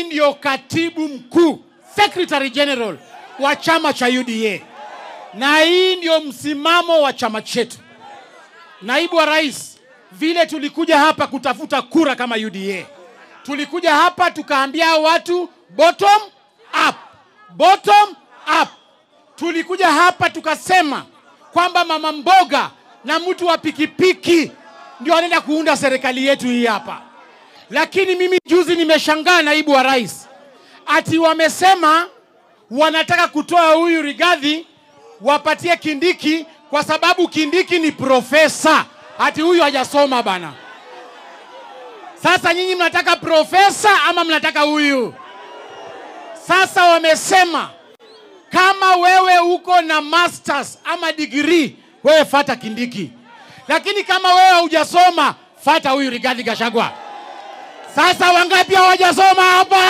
ndio katibu mkuu secretary general wa chama cha UDA, na hii ndio msimamo wa chama chetu. Naibu wa rais, vile tulikuja hapa kutafuta kura kama UDA, tulikuja hapa tukaambia watu bottom up, bottom up. Tulikuja hapa tukasema kwamba mama mboga na mtu wa pikipiki ndio anaenda kuunda serikali yetu hii hapa. Lakini mimi juzi nimeshangaa, naibu wa rais, ati wamesema wanataka kutoa huyu Rigathi wapatie Kindiki kwa sababu Kindiki ni profesa, ati huyu hajasoma bana. Sasa nyinyi mnataka profesa ama mnataka huyu? Sasa wamesema kama wewe uko na masters ama degree, wewe fata Kindiki, lakini kama wewe hujasoma, fata huyu Rigathi Gachagua. Sasa wangapi hawajasoma hapa?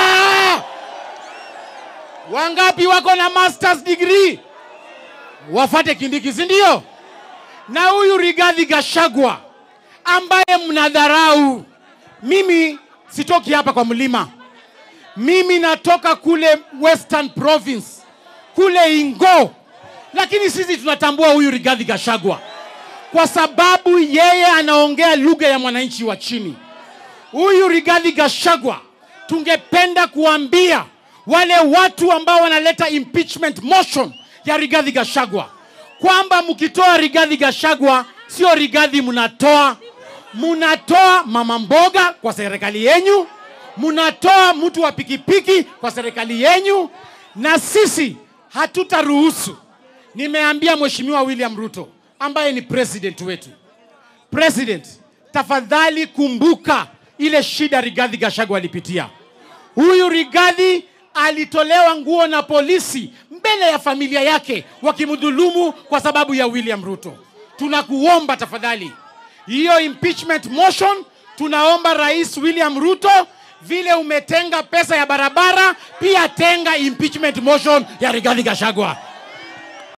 Wangapi wako na masters degree? Wafate Kindiki, si ndio? Na huyu Rigathi Gachagua ambaye mnadharau, mimi sitoki hapa kwa mlima, mimi natoka kule Western Province kule Ingo, lakini sisi tunatambua huyu Rigathi Gachagua kwa sababu yeye anaongea lugha ya mwananchi wa chini. Huyu Rigathi Gachagua, tungependa kuambia wale watu ambao wanaleta impeachment motion ya Rigathi Gachagua kwamba mkitoa Rigathi Gachagua, sio Rigathi mnatoa, mnatoa mama mboga kwa serikali yenyu, mnatoa mtu wa pikipiki kwa serikali yenyu, na sisi hatutaruhusu. Nimeambia Mheshimiwa William Ruto ambaye ni president wetu, president, tafadhali kumbuka ile shida Rigathi Gachagua alipitia. Huyu Rigathi alitolewa nguo na polisi mbele ya familia yake wakimdhulumu kwa sababu ya William Ruto. Tunakuomba tafadhali, hiyo impeachment motion, tunaomba Rais William Ruto, vile umetenga pesa ya barabara, pia tenga impeachment motion ya Rigathi Gachagua.